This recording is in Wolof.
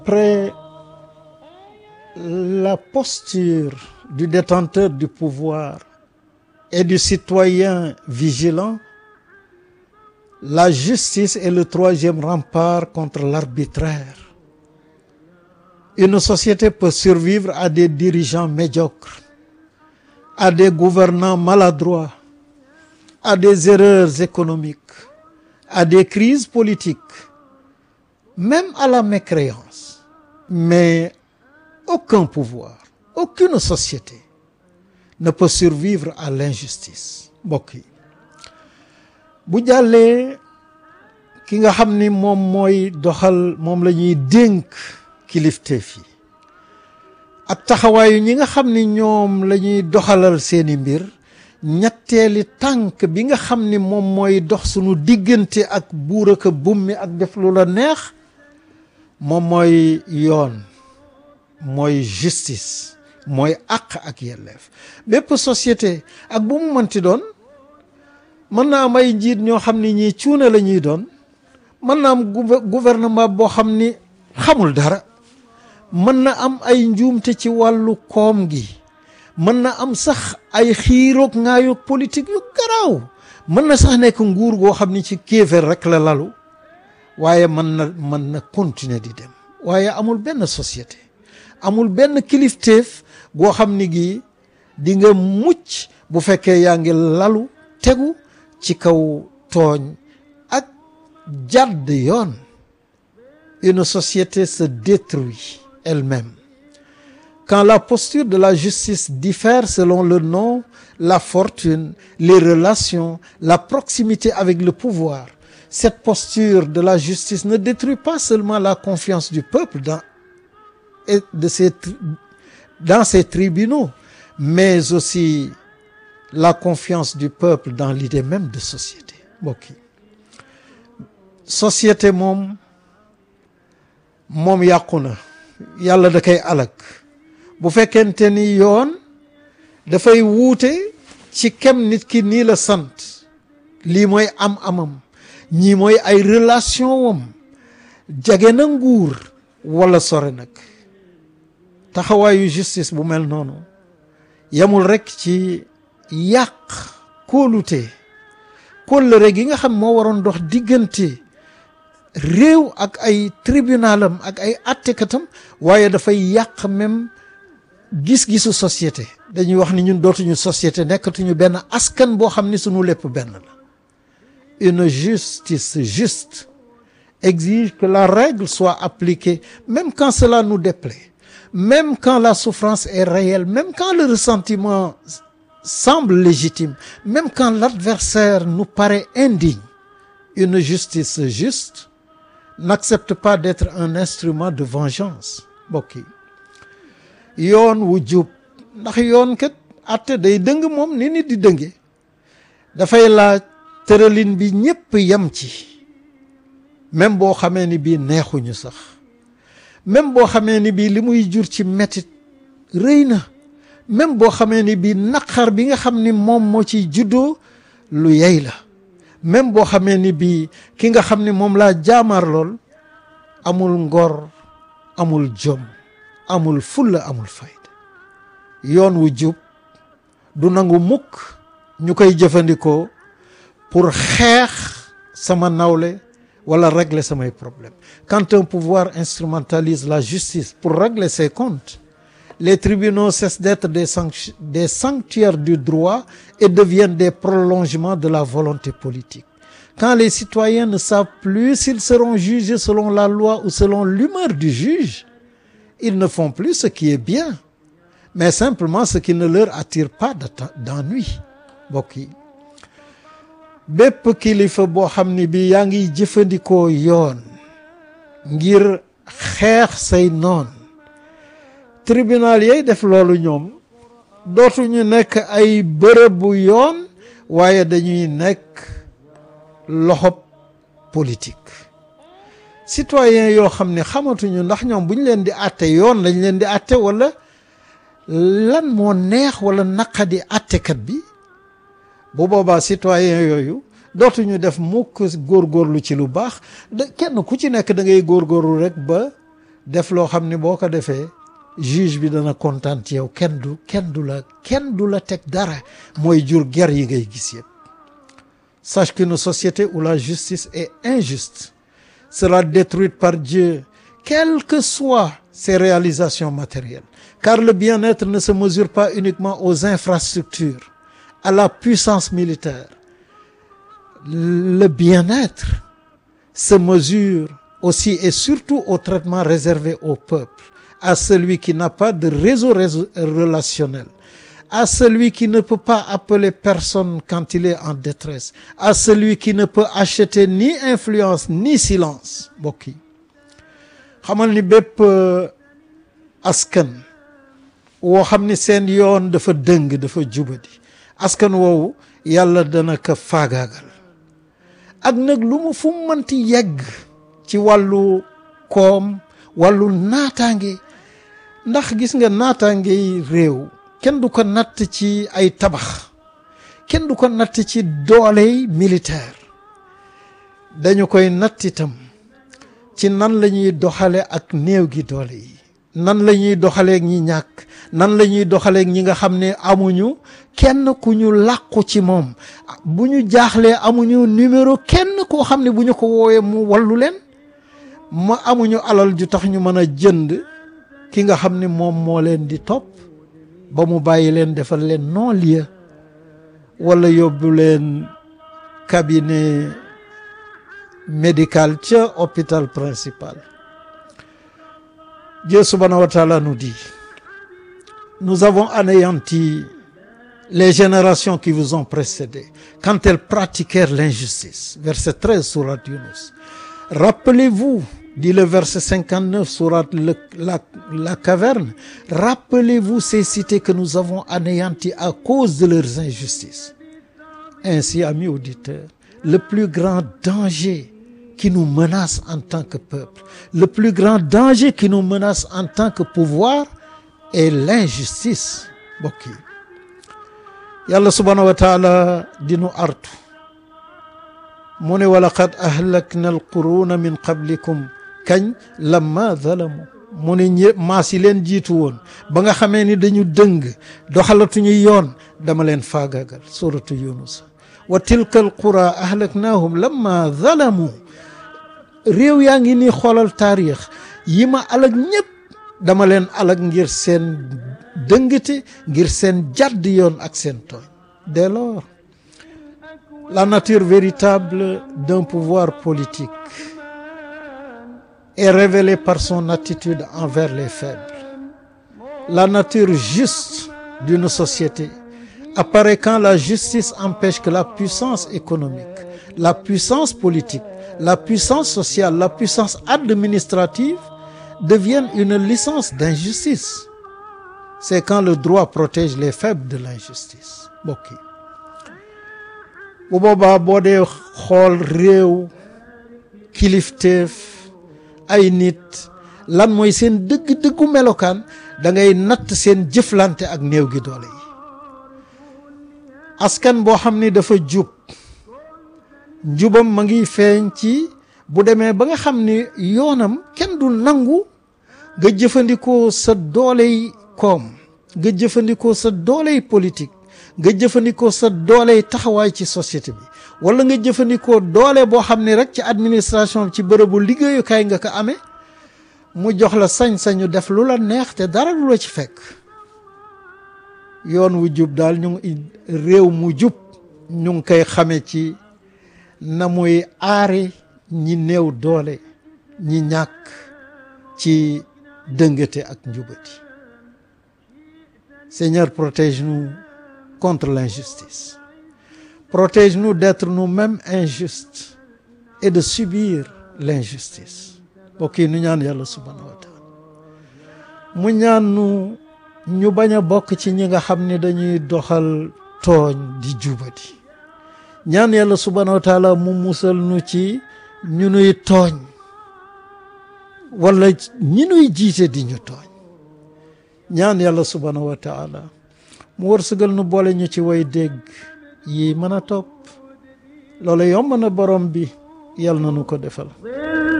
Après la posture du détenteur du pouvoir et du citoyen vigilant, la justice est le troisième rempart contre l'arbitraire. Une société peut survivre à des dirigeants médiocres, à des gouvernants maladroits, à des erreurs économiques, à des crises politiques, même à la mécréance. Mais aucun pouvoir, aucune société ne peut survivre à l'injustice mbokk yi bu jàllee ki nga xam ni moom mooy doxal moom la ñuy dénk kilifteef yi ak taxawaayu ñi nga xam ni ñoom la ñuy doxalal seeni mbir ñetteeli tànk bi nga xam ni moom mooy dox sunu diggante ak buur ak bummi ak def lu la neex moom mooy yoon mooy justice mooy àq ak yelleef bépp société ak bu mu mënti doon mën na am ay njiit ñoo xam ni ñii cuune la ñuy doon mën na am gouvernement boo xam ni xamul dara mën na am ay njuumte ci wàllu koom gi mën na am sax ay xiiroog ngaayoog politique yu garaaw mën na sax nekk nguur goo xam ni ci kéeféer rek la lalu waaye mën na mën na continuer di dem waaye amul benn société amul benn kilifteef goo xam ni gi di nga mucc bu fekkee yaa ngi lalu tegu ci kaw tooñ ak jàdd yoon une société se détruit elle-même quand la posture de la justice diffère selon le nom la fortune les relations la proximité avec le pouvoir cette posture de la justice ne détruit pas seulement la confiance du peuple dans et de ses dans ses tribunaux mais aussi la confiance du peuple dans l'idée même de société mbokk yi société moom moom yàqu na yàlla da koy alak bu fekkente ni yoon dafay wuute ci kem nit ki nii la sant lii mooy am amam ñii mooy ay relation wam jage na nguur wala sore nag taxawaayu justice bu mel noonu yamul rekk ci yàq kóolute kóllëre gi nga xam moo waroon dox diggante réew ak ay tribunalam ak ay attekatam waaye dafay yàq même gis-gisu société dañuy wax ni ñun dootuñu société nekkatuñu benn askan boo xam ni sunu lépp benn la une justice juste exige que la règle soit appliquée même quand cela nous déplaît même quand la souffrance est réelle même quand le ressentiment semble légitime même quand l'adversaire nous paraît indigne une justice juste n'accepte pas d'être un instrument de vengeance mbokk yi yoon wu jub ndax yoon kat atte day dëng moom ni nit di dënge dafay laaj tëralin bi ñépp yem ci même boo xamee ni bii neexuñu sax même boo xamee ni bii li muy jur ci metit rëy na même boo xamee ni bii naqar bi nga xam ni moom moo ciy juddoo lu yey la même boo xamee ni bii ki nga xam ni moom laa jaamaar lool amul ngor amul jom amul fulla amul fayda yoon wu jub du nangu mukk ñu koy jëfandikoo pour xeex sama nawle wala régler samay problème quand un pouvoir instrumentalise la justice pour régler ses comptes les tribunaux cessent d'être des sanct des sanctuaires du droit et deviennent des prolongements de la volonté politique quand les citoyens ne savent plus s'ils seront jugés selon la loi ou selon l'humeur du juge ils ne font plus ce qui est bien mais simplement ce qui ne leur attire pas d'ennui mbokk yi bépp kilifa boo xam ni bi yaa ngi jëfandikoo yoon ngir xeex say noon tribunal yay def loolu ñoom dootuñu nekk ay bërëbu yoon waaye dañuy nekk loxob politique citoyen yoo xam ne xamatuñu ndax ñoom bu ñu leen di àtte yoon lañ leen di àtte wala lan moo neex wala naqadi àttekat bi bu boobaa citoyen yooyu dootuñu def mukk góorgóorlu ci lu baax da kenn ku ci nekk da ngay góorgóorlu rek ba def loo xam ne boo ko defee juge bi dana kontaan ci yow kenn du kenn du la kenn du la teg dara mooy jur ger yi ngay gis yëpp sache qu'une société où la justice est injuste sera détruite par Dieu quelles que soient ses réalisations matérielles car le bien-être ne se mesure pas uniquement aux infrastructures à la puissance militaire le bien-être se mesure aussi et surtout au traitement réservé au peuple à celui qui n'a pas de réseau relationnel à celui qui ne peut pas appeler personne quand il est en détresse à celui qui ne peut acheter ni influence ni silence mbokk yi xamal ni bépp askan woo xam ni seen yoon dafa dëng dafa jubadi askan woowu yàlla dana ko faagaagal ak nag lu mu fu mu mënti yegg ci wàllu koom wàllu naataange ndax gis nga naataange réew kenn du ko natt ci ay tabax kenn du ko natt ci dooley militaire dañu koy natt itam ci nan la ñuy doxale ak néew gi doole yi nan la ñuy doxaleek ñi ñàkk nan la ñuy doxaleek ñi nga xam ne amuñu kenn ku ñu làqu ci moom bu ñu jaaxlee amuñu numéro kenn koo xam ne bu ñu ko woowee mu wallu leen ma amuñu alal ju tax ñu mën a jënd ki nga xam ne moom moo leen di topp ba mu bàyyi leen defal leen non-lieu wala yóbbu leen cabinet médical ca hôpital principal Dieu subhanahu wa ta'ala nous dit nous avons anéanti les générations qui vous ont précédés quand elles pratiquèrent l'injustice verset 13 sourate Yunus rappelez-vous dit le verset 59 sourate le, la, la caverne rappelez-vous ces cités que nous avons anéanties à cause de leurs injustices ainsi amis auditeurs le plus grand danger qui nous menace en tant que peuple le plus grand danger qui nous menace en tant que pouvoir est l'injustice mbokk yi yàlla subhanahu wa taala dinu artu mu ne walaqad ahlakna alquruna min qablikum kañ lamma zalamu mu ne ñë maas yi leen jiitu woon ba nga xamee ni dañu dëng doxalatuñu yoon dama leen faagaagal suratu yunus wa tilka alqura ahlaknahum lamma zalamu réew yaa ngi nii xoolal taarix yi ma alag ñëpp dama leen alag ngir seen dëngate ngir seen jàdd yoon ak seen tooñ dès lors la nature véritable d'un pouvoir politique est révélée par son attitude envers les faibles la nature juste d'une société apparaît quand la justice empêche que la puissance économique la puissance politique la puissance sociale la puissance administrative deviennent une licence d'injustice c'est quand le droit protège les faibles de l'injustice mbokk yi bu boobaa boo dee xool réew kilifteef ay nit lan mooy seen dëgg-dëggu melokaan da ngay natt seen jëflante ak néew gi doole yi askan boo xam ni dafa jub njubam ma ngi feeñ ci bu demee ba nga xam ni yoonam kenn du nangu nga jëfandikoo sa dooley koom nga jëfandikoo sa dooley politique nga jëfandikoo sa dooley taxawaay ci société bi wala nga jëfandikoo doole boo xam ne rek ci administration ci bërëbu liggéeyukaay nga ko amee mu jox la sañ-sañu def lu la neex te dara lu la ci fekk yoon wu jub daal ñu ngi réew mu jub ñu ngi koy xame ci na muy aare ñi néew doole ñi ñàkk ci dëngate ak njubati Seigneur protège-nous contre l'injustice protège-nous d'être nous-mêmes injustes et de subir l'injustice mbokk yi nu ñaan yàlla subhanahu wa taala mu ñaan nu ñu bañ a bokk ci ñi nga xam ne dañuy doxal tooñ di jubati ñaan yàlla subhanahu wa taala mu musal nu ci ñu nuy tooñ wala ñi nuy jiite di ñu tooñ ñaan yàlla subhanahu wa taala mu wërsëgal nu boole ñu ci way dégg yi mën a topp loolu yomb na borom bi yàlla na nu ko defal